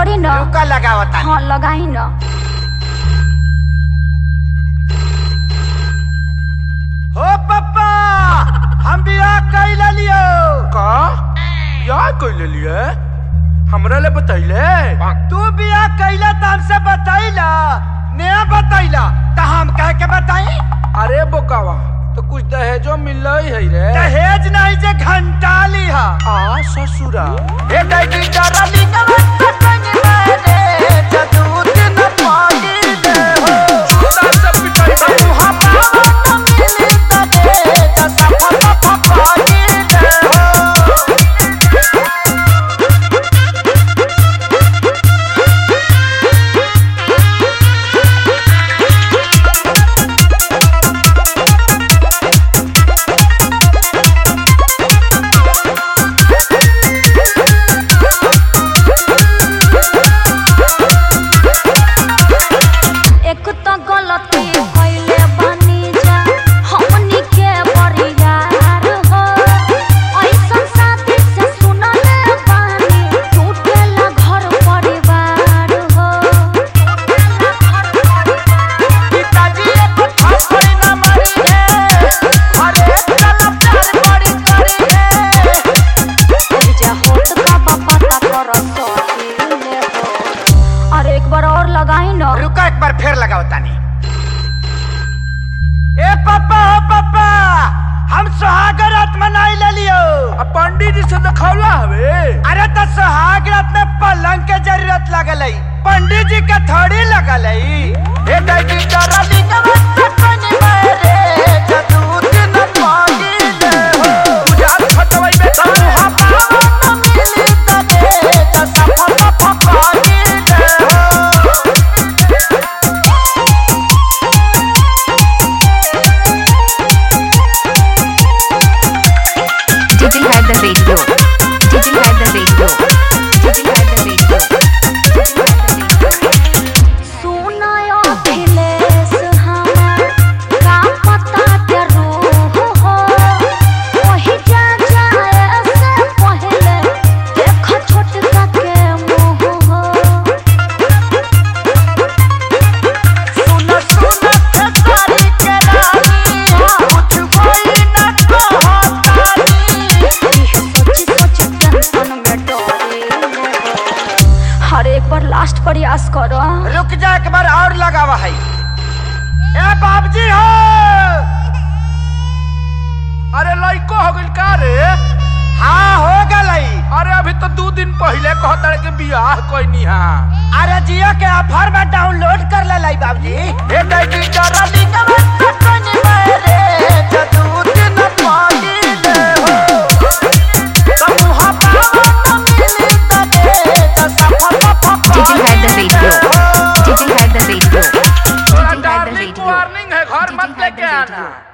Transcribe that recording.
पड़ी न रुका लगावता हाँ लगाई न हो पप्पा हम बियाह कैला लियो का बियाह कैले लिए हमरा ले बतैले तू बियाह कैला त हमसे बतैला नया बतैला त हम कह के बताई अरे बोकावा तो कुछ दहेजो मिल है रे दहेज नहीं जे घंटा लिहा आ ससुरा ए दैडी डरा लिंगवा सतन मारे जदूत न पागी दे हो चूड़ा से पिटाई बा। मुहा पावा न मिली तबे त सफा सफा पागी दे हो एक तो गलती कइले बानी जा हमनी के परियार हो ऐसन साथी से सुनले बानी टूटेला घर परिवार हो पिताजी एक थप्पड़ न मारी है अरे चल प्यार बड़ी करी है जा होत का बापा का कर सकीले हो अरे एक बार और लगाई न रुका एक बार फिर लगाओ तानी ए पापा हो पापा हम सुहाग रात मनाई ले लियो आ पंडित जी से दिखौला हवे अरे तो सुहाग रात में पलंग के जरूरत लगल है पंडित जी के थोड़ी लगल है ए दैडी डरा लिंगवा सपन मारे जदूत न पागी दे हो बुझात फटवाई बे था मुहा पावा न मिली तबे त सफा सफा पागी दे हो Did you have the radio? Did you have the radio? Did you have the radio? Did you have the radio? सुनायो Akhilesh हमार का पता के रूह हो वही जा जाए से पहले देख छोटका के मुंह हो सुन सुन के सारी के रानी कुछ कोई न कहतानी इहे सोची सोची टेंशन में डरे हो हर एक बार लास्ट प्रयास करो रुक जा एक बार और लगावा है ए बाबजी हो अरे लइको हो गइल का रे हाँ हो गलई अरे अभी तो दो दिन पहले कहता के बियाह कोई हा अरे जियो के ऑफर में डाउनलोड कर ले लाई बाबजी ए दैडी डरा लिंगवा सपन मारे जदूत न पागी दे हो समूह पावा न मिली तबे त सफा सफा Did you have the radio? Did you have the radio? Did थोड़ा you have the darling radio? Warning है घर Did मत you have लेके the आना radio?